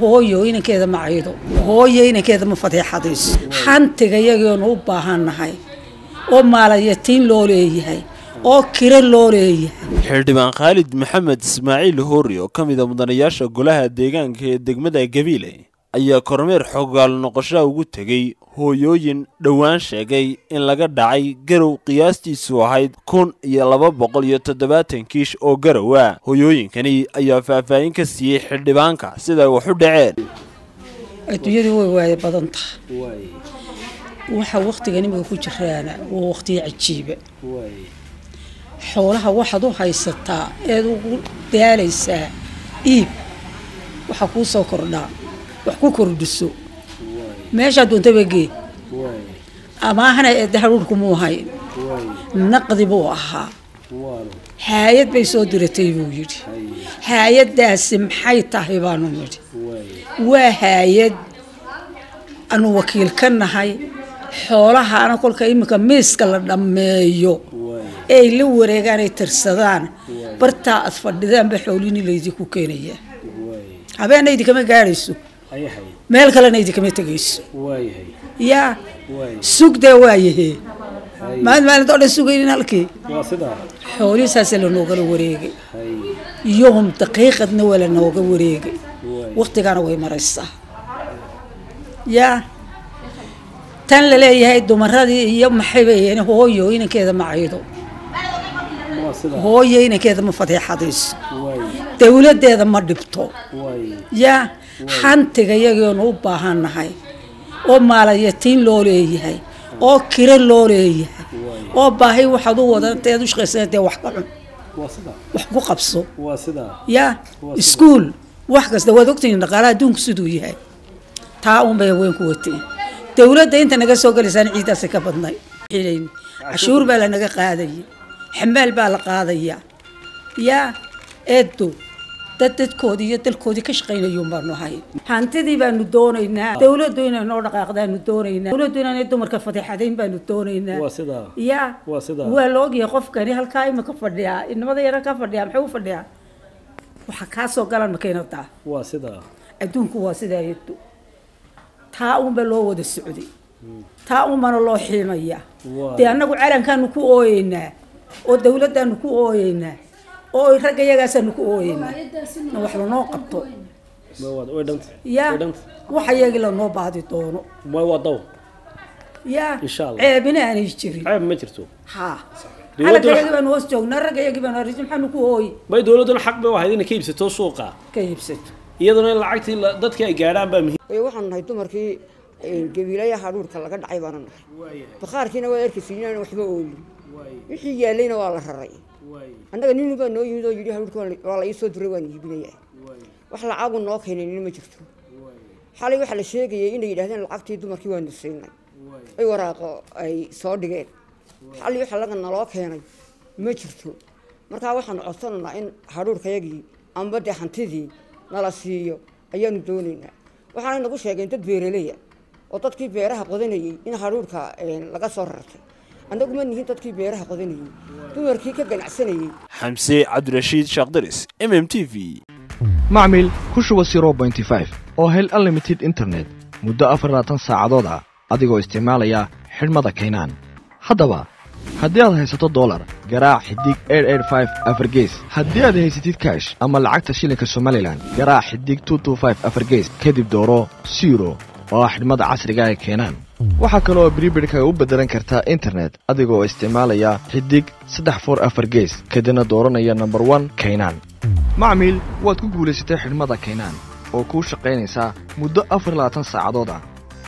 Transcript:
hooyo inankeeda ma caydo hooyo inankeeda ma fadeexadayso hantiga yagoonu u baahannahay oo maalayatiin loo leeyahay oo kiro loo leeyahay xildhibaan khaalid maxamed ismaaciil hoori oo ka mida mudanayaasha golaha deegaanka ee degmada gabiile ayaa kormeer xogaal noqoshaa ugu tegey hooyooyin dhowaan sheegay in laga dhacay garow qiyaastiisu ahayd kun iyo laba boqol iyo toddobaatan kiish oo garow ah hooyooyinkani ayaa faahfaahin ka siiyey xildhibaanka siday wax u dhaceen adduunyadu way waaya badan tahay waxa wakhtigan imika ku jiraana waa wakhtiyo cajiiba xoolaha waxaad u haysataa eed ugu daalaysaa iib waxa kuu soo kordhaa wax ku kordhiso meeshaa doontaba gee amaahana eedda haruurku muu hayn naqdi buu ahaa haayad bay soo diratay buu yidhi haayaddaasi maxay tahay baanu nidhi waa haayad aanu wakiil ka nahay xoolahaana kolka iminka miiska la dhammeeyo ee ay la wareegaan ay tirsadaan bartaa aad fadhidaanba xoolini laydinku keenayaa habeena idinkama gaadhayso meel kalena idinkama tegayso yaa sugdee waayahee maalin maalintoo dhan sugaynin halkii xoolihiisaasa lanoogala wareegay yohum daqiiqadna waa lanooga wareegay waktigaana way maraysaa yaa tan la leeyahay dumaradii iyo maxay bayeen hooyo inankeeda ma caydo hooyo inankeeda ma fadeexadayso dowladdeeda ma dhibto yaa hantiga yagoonu u baahannahay oo maalayatiin loo leeyahay oo kiro loo leeyahay oo baahi waxaad u wadanteed u shaqaysan dee wax ka cun wax ku qabso yaa iskuol wax kasta waad ogtihiin dhaqaalaha adduunku siduu yahay taa unbay haween ku wateen dowladda inta naga soo galaysaan ciidaasi ka badnay cashuur baa lanaga qaadaya xamaal baa la qaadaya yaa eedo dad dadkoodii iyo dalkoodii ka shaqaynayuun baanu ahay hantidii baanu doonaynaa dowladdu inay noo dhaqaaqdaanu doonaynaa dowladdu inaanay dumarka fadeexadayn baanu doonaynaa yaa waa la ogyahay qofkani halkaa imika fadhiyaa inamada yara ka fadhiyaa maxay u fadhiyaa waxa kaa soo galan makiinadaa adduunku waa sidaa eedo taa unba loo wada socday taa unbana loo xiimaya dee annagu calankaanu ku ooyeynaa oo dowladdaanu ku ooyeynaa oo ragga yagaasaanu ku ooyeynaa na wax lanoo qabto yaa waxa yagii lanoo baadi doono yaa ceebina aanay jirin ha calanka yagii baanu hoos joognaa ragga yagii baanu arisi maxaanu ku ooyi may dowladduna xaq bay u ahayd inay ka iibsato suuqa ka iibsato iyaduna in lacagtii dadkii ay gaadhaan baa muhiim waxaanu nahay dumarkii gabiilaya hadhuurka laga dhacay baana nahay bakhaarkiina waa arkaysa inaan waxba oolin wixii yaalayna waa la raray annaga nin baa noo yimid oo yidhi hadhuurka waa la ii soo duray waan iibinayaa wax lacagu noo keenaynin ma jirto xalay waxaa la sheegayay inay yidhahdeen lacagtii dumarkii waanu siinay ay waraaqo ay soo dhigeen xalay waxa laga naloo keenay ma jirto markaa waxaanu codsanaynaa in hadhuurkayagii amba dee hantidii nala siiyo ayaanu doonaynaa waxaanay nagu sheegeen dad beeraleya oo dadkii beeraha qodanayey in hadhuurka laga soo rartay annagu ma nihin dadkii beeraha qodanayey dumarkii ka ganacsanayey xamse cabdirashiid shaakdaris m m t v macmil ku shuba oo hel unlimited internet muddo afarlaatan saacadood ah adigoo isticmaalaya xidhmada kaynaan haddaba haddii aad haysato dolar garaac xidig afargees haddii aad haysatid kaash ama lacagta shilinka somalilan garaac xidig afargees kadib dooro siro oo ah xidhmada casriga ee keenaan waxaa kale oo bribirhkaga u beddelan kartaa internet adigoo isticmaalaya xidig saddex for afar gees kadibna dooranaya nomber one kaynaan macmiil waad ku guulaysatay xidhmada kaynaan oo kuu shaqaynaysaa muddo afar labaatan saacadood ah